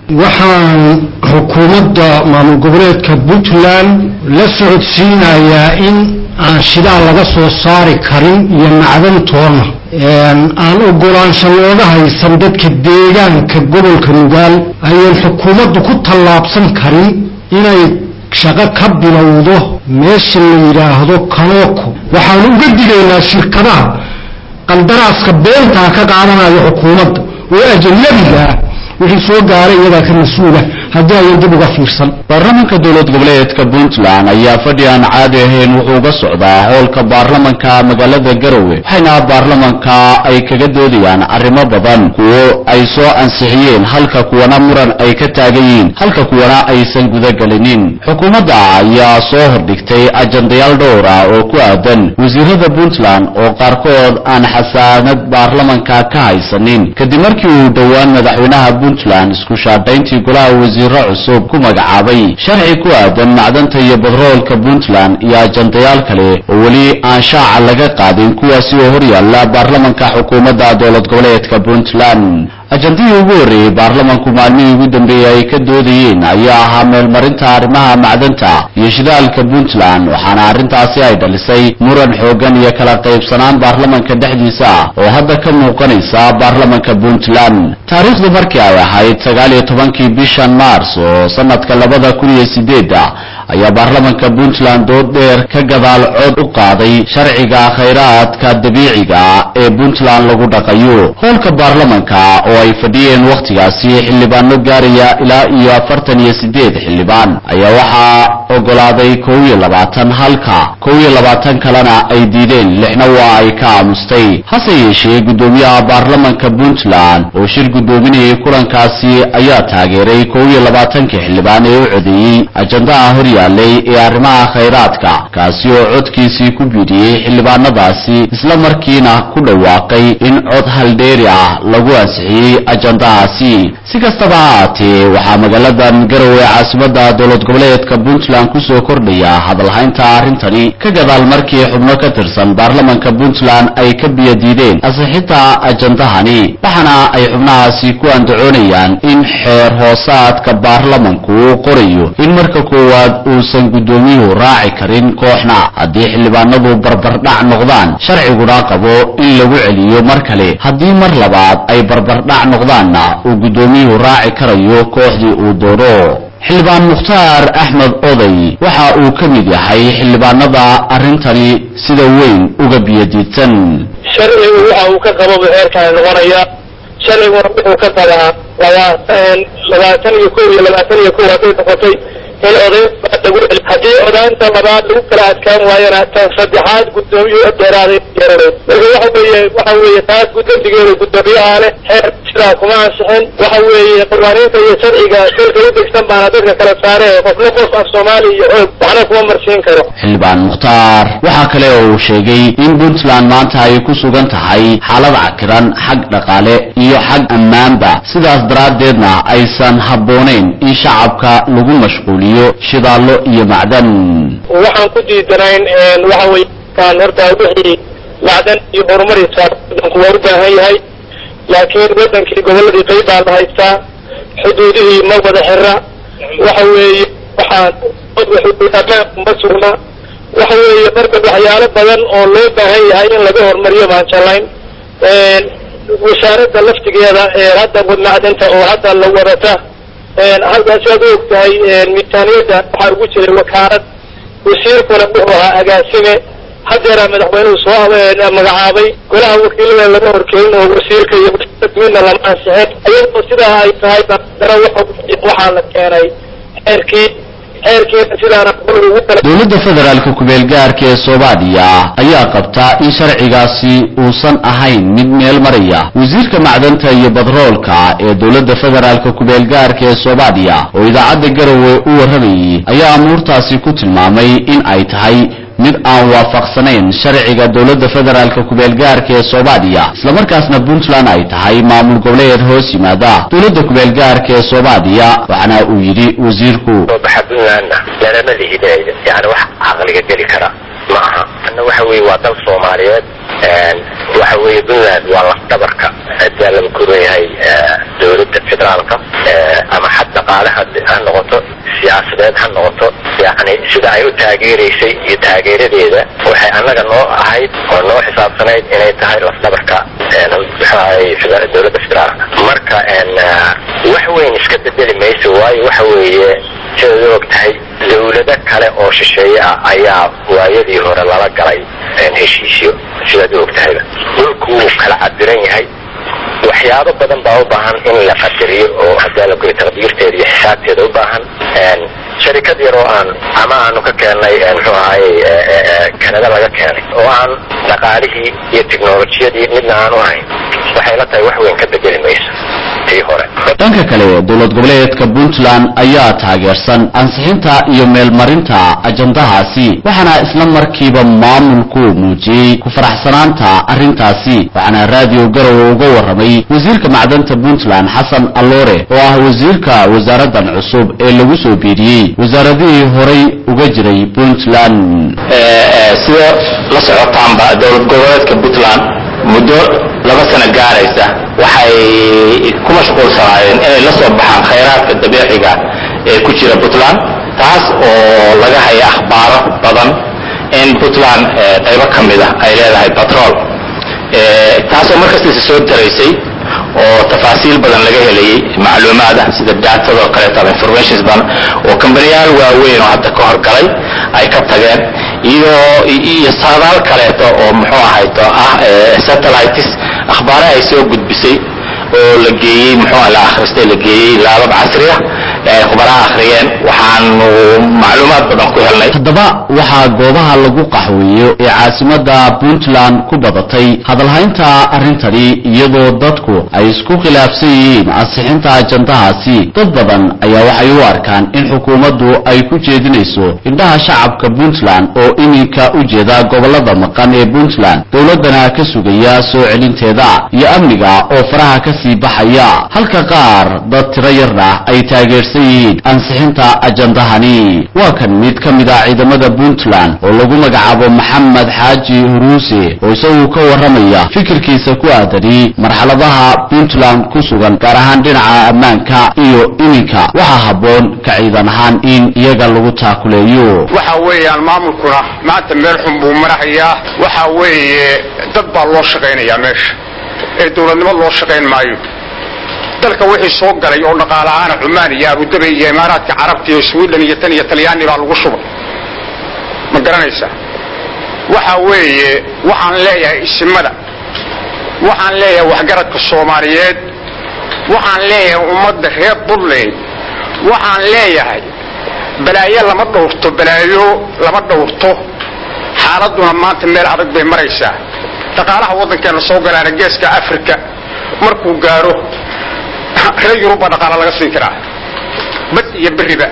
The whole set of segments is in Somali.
waxaan xukuumadda maamul goboleedka puntland la socodsiinayaa in aan shidaal laga soo saari karin iyo macdantoona aan ogolaansho looga haysan dadka deegaanka gobolka nugaal ayaan xukuumaddu ku tallaabsan karin inay shaqo ka bilowdo meesha la yidhaahdo kanooko waxaanu uga digaynaa shirkadaha qaldaraaska beentaa ka qaadanaya xukuumadda oo ajanabigaa wixii soo gaaray iyadaa ka mas-uula haddii ayan dib uga fiirsan baarlamanka dowlad goboleedka puntland ayaa fadhi aan caadi ahayn wuxuu uga socdaa howlka baarlamanka magaalada garowe waxayna baarlamanka ay kaga doodayaan arrimo badan kuwo ay soo ansixiyeen halka kuwana muran ay ka taagan yihiin halka kuwana aysan gudagelinin xukuumadda ayaa soo hordhigtay ajandayaal dhowr ah oo ku aadan wasiirada puntland oo qaarkood aan xasaanad baarlamanka ka haysanin kadib markii uu dhowaan madaxweynaha puntland isku shaadhayntii golaha wasiiro cusub ku magacaabay sharci ku aadan macdanta iyo badroolka puntland iyo ajandayaal kale oo weli aan shaaca laga qaadin kuwaasi oo horyaalla baarlamanka xukuumadda dowlad goboleedka puntland ajandihii ugu horreeyey baarlamanku maalmihii ugu dambeeyey ay ka doodayeen ayaa ahaa meelmarinta arrimaha macdanta iyo shidaalka puntland waxaana arrintaasi ay dhalisay muran xooggan iyo kala qaybsanaan baarlamanka dhexdiisa ah oo hadda ka muuqanaysa baarlamanka puntland taariikhdu markii ay ahayd sagaal iyo tobankii bishan maars oo sanadka labada kun iyo sideedda ayaa baarlamanka puntland dood dheer ka gadaal cod u qaaday sharciga khayraadka dabiiciga ee puntland lagu dhaqayo howlka baarlamanka oo ay fadhiyeen wakhtigaasi xildhibaano gaaraya ilaa iyo afartan iyo sideed xildhibaan ayaa waxaa ogolaaday kow iyo labaatan halka kow iyo labaatan kalena ay diideen lixna waa ay ka aamustay hase yeeshee guddoomiyaha baarlamanka puntland oo shir guddoominayay kulankaasi ayaa taageeray kow iyo labaatankii xildhibaan ee u codeeyey ajandaha horyaalay ee arrimaha khayraadka kaasi oo codkiisii ku biiriyey xildhibaanadaasi isla markiina ku dhawaaqay in cod haldheeri ah lagu ansixiyey ajandahaasi si kastaba ha ahaatee waxaa magaaladan garowe caasimadda dowlad goboleedka puntland kusoo kordhaya hadalhaynta arrintani ka gadaal markii xubno ka tirsan baarlamanka puntland ay ka biyadiideen ansixinta ajandahani waxaana ay xubnahaasi ku andacoonayaan in xeer hoosaadka baarlamanku uu qorayo in marka koowaad uusan guddoomiyuhu raaci karin kooxna haddii xildhibaanadu barbardhac noqdaan sharciguna qabo in lagu celiyo mar kale haddii mar labaad ay barbardhac noqdaanna uu guddoomiyuhu raaci karayo kooxdii uu doono xildhibaan mukhtaar axmed oday waxa uu ka mid yahay xildhibaanada arrintani sida weyn uga biyadiidsan sharcigu waxa uu ka qababa heerkaan noqonaya sharciguna wuxuu ka qabaa labaatan iyo kow iyo labaatan iyo kow hadday noqotay in oday lagu celi haddii odaanta labaad lagu kala adkaan waayana tan saddexaad guddoomiyu dheeraaday yeeraneed marka waxa weeye waxa weeye taas guddantigeeda guddoomiyaha leh xeer sidaa kuma ansixin waxa weeye qawaaniinta iyo sharciga dalka u degsan baana dadka kala saare qofna qof af soomaali iyo xoog waxna kuma marsiin karo xildhibaan mukhtaar waxaa kale oo uu sheegay in puntland maanta ay ku sugan tahay xaalad cakiran xag dhaqaale iyo xag ammaanba sidaas daraaddeedna aysan habboonayn in shacabka lagu mashquuliyo shidaallo iyo macdan waxaan ku diidanayn waxa weeye kaan horta wixii macdan iyo horumarisa wadanku waa u baahan yahay laakiin wadankii goboladii qayb baa la haystaa xuduudihii ma wada xira waxa weeye waxaan ammaanku ma sugna waxa weeye marka waxyaalo badan oo loo baahan yahay in laga horumariyo baan jalayn wasaaradda laftigeeda ee hadda macdanta oo hadda la wadata halkaas aad u og tahay miisaaniyadda waxaa ugu jiray wakaalad wasiirkuna wuxuu ahaa agaasime haddeeraa madaxweynuhu soo magacaabay golaha wakiilada lama horkelin oo wasiirka iyo midna lama ansixin iyadoo sidaa ay tahay dana waxaa la keenay xeerkii xeerkiina sidaana ugu kala dowladda federaalka ku-meel gaarka ee soomaaliya ayaa qabta in sharcigaasi uusan ahayn mid meel maraya wasiirka macdanta iyo badroolka ee dowladda federaalka ku-meel gaarka ee soomaaliya oo idaacadda garowe u warramayay ayaa amuurtaasi ku tilmaamay in ay tahay mid aan waafaqsanayn sharciga dowladda federaalka ku-meel gaarka ee soomaaliya islamarkaasna puntland ay tahay maamul goboleed hoos yimaada dowladda ku-meel gaarka ee soomaaliya waxaana uu yidhi wasiirku baxa puntlandna lalama lihideeyo yani wax caqliga geli kara ma aha anna waxa weeye waa dal soomaaliyeed waxa weeye puntland waa lafdabarka haddii lama kuran yahay dowladda federaalka ama xad soomaaliyeed ha noqoto yacni sida ay u taageeraysay iyo taageeradeeda waxay annaga noo ahayd oo noo xisaabsanayd inay tahay lafdhabarka dowladda federaalka marka wax weyn iska bedeli mayso waayo waxa weeye sidaad u og tahay dawlado kale oo shisheeye ah ayaa waayadii hore lala galay heshiisyo sidaad u og tahayba dhulku wuu kala cabiran yahay waxyaabo badan baa u baahan in la qadariyo oo hadaa la goyo taqdiirteeda iyo xisaabteeda u baahan sharikad yar oo aan ama aanu ka keennay muxuu ahaye kanada laga keenay oo aan dhaqaalihii iyo teknolojiyadii midna aan u hayn waxay la tahay wax weyn ka bedeli mayso tii hore dhanka kale dowlad goboleedka puntland ayaa taageersan ansixinta iyo meelmarinta ajandahaasi waxaana isla markiiba maamulku muujiyey ku faraxsanaanta arrintaasi waxaana raadiyo garowe uga warramay wasiirka macdanta puntland xasan alloore oo ah wasiirka wasaaradan cusub ee lagu soo biiriyey wasaaradihii horay uga jiray puntland sida la socotaanba dowlad goboleedka puntland muddo laba sano gaaraysa waxay ku mashquulsanaayeen inay la soo baxaan khayraadka dabiiciga ee ku jira puntland taas oo laga haya akhbaaro badan in puntland qaybo ka mid ah ay leedahay batrool taasoo markastiisa soo daraysay oo tafaasiil badan laga helayay macluumaad ah sida daatadoo kaleeto ama informations badan oo kambaniyaal waaweyn oo hadda ka horgalay ay ka tageen iyo iyo saadaal kaleeto oo muxuu ahayto ah satellites akhbaare ay soo gudbisay oo la geeyey muxuu la akhristay la geeyey laabab casri ah ee ay khubaraha akhriyeen waxaanu macluumaad badan ku helnay haddaba waxaa goobaha lagu qaxweeyo ee caasimada puntland ku badatay hadalhaynta arrintani iyadoo dadku ay isku khilaafsan yihiin ansixinta ajandahaasi dad badan ayaa waxay u arkaan in xukuumaddu ay ku jeedinayso indhaha shacabka puntland oo iminka u jeeda gobolada maqan ee puntland dowladdana ka sugaya soo celinteeda iyo amniga oo faraha ka sii baxaya halka qaar dad tiro yarna ay taageersan yihiin ansixinta ajandahani waa kan mid ka mid ah ciidamada puntland oo lagu magacaabo maxamed xaaji huruuse oo isagu ka warramaya fikirkiisa ku aadani marxaladaha puntland ku sugan gaar ahaan dhinaca ammaanka iyo iminka waxaa habboon ka ciidan ahaan in iyaga lagu taakuleeyo waxa weeyaan maamulkuna maanta meel xun buu marahayaa waxa weeye dad baa loo shaqaynayaa meesha ee dowladnimo loo shaqayn maayo dalka wixii soo galay oo dhaqaalahaana cumaan iyo abudabi iyo imaaraadka carabta iyo sweden iyo tan iyo talyaani baa lagu shubay ma garanaysaa waxa weeye waxaan leeyahay isimada waxaan leeyahay waxgaradka soomaaliyeed waxaan leeyahay ummadda reer puntland waxaan leeyahay balaayo lama dhowrto balaayo lama dhowrto xaaladuna maanta meel adag bay maraysaa dhaqaalaha waddankeena soo galaana geeska africa markuu gaaro reer yurub baa dhaqaala laga siin karaa bad iyo beriba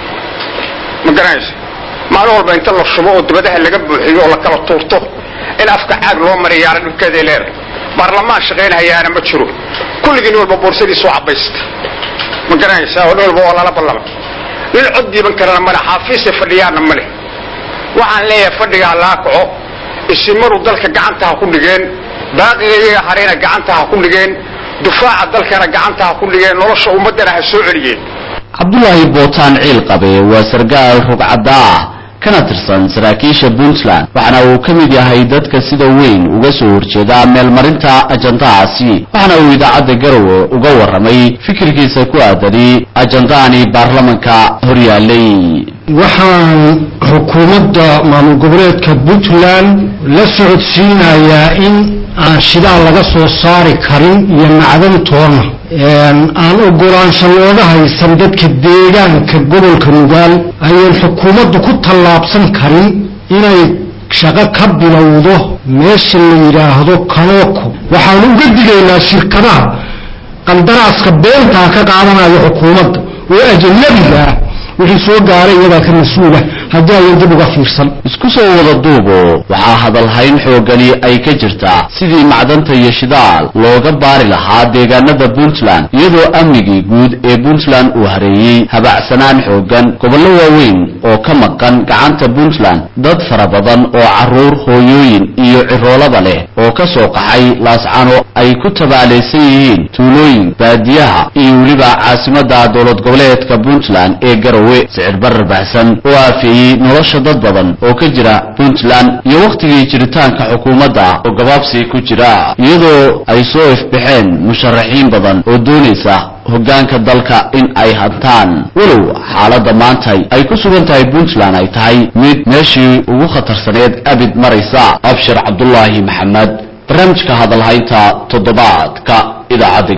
ma garanaysa maalin walba inta la shubo oo dibadaha laga buuxiyo oo la kala tuurto in afka caag loo mariyaana dhibkeeday leedahay baarlamaan shaqaynhayaana ma jiro kulligii nin walba boorsadiisu cabaysta ma garanaysa oo nin walba oo lala ballama nin cod diiban karana male xaafiisay fadhiyaana ma leh waxaan leeyahay fadhigaa laa kaco isimadu dalka gacanta ha ku dhigeen baaqiga iyaga harayna gacanta ha ku dhigeen dufaaca dalkana gacanta ha ku dhigeen nolosha ummaddana ha soo celiyeen cabdulaahi bootaan ciil qabe waa sargaal rugcadda ah kana tirsan saraakiisha puntland waxaana uu ka mid yahay dadka sida weyn uga soo horjeeda meelmarinta ajandahaasi waxaana uu idaacadda garowe uga warramay fikirkiisa ku aadani ajandahani baarlamanka horyaalay waxaan xukuumadda maamul goboleedka puntland la socodsiinayaa in aan shidaal laga soo saari karin iyo macdantoona aan ogolaansho looga haysan dadka deegaanka gobolka nugaal ayaan xukuumaddu ku tallaabsan karin inay shaqo ka bilowdo meesha la yidhaahdo kanooko waxaanu uga digaynaa shirkadaha qandaraaska beentaa ka qaadanaya xukuumadda oo ajanabiga ah wixii soo gaaray iyadaa ka mas-uula haddii ayan dib uga fiirsan isku soo wada duubo waxaa hadalhayn xoogani ay ka jirtaa sidii macdanta iyo shidaal looga baari lahaa deegaanada puntland iyadoo amnigii guud ee puntland uu hareeyey habacsanaan xoogan gobollo waaweyn oo ka maqan gacanta puntland dad fara badan oo carruur hooyooyin iyo ciroolaba leh oo ka soo qaxay laascano ay ku tabaalaysan yihiin tuulooyin baadiyaha iyo weliba caasimada dowlad goboleedka puntland ee garowe sicir barar baxsan oo aafeeyey nolosha dad badan oo ka jira puntland iyo wakhtigii jiritaanka xukuumadda oo gabaabsi ku jira iyadoo ay soo ifbaxeen musharaxiin badan oo doonaysa hoggaanka dalka in ay hantaan walow xaaladda maanta ay ku sugan tahay puntland ay tahay mid meeshii ugu khatarsaneed abid maraysa abshir cabdulaahi maxamed barnaamijka hadalhaynta toddobaadka idaacadda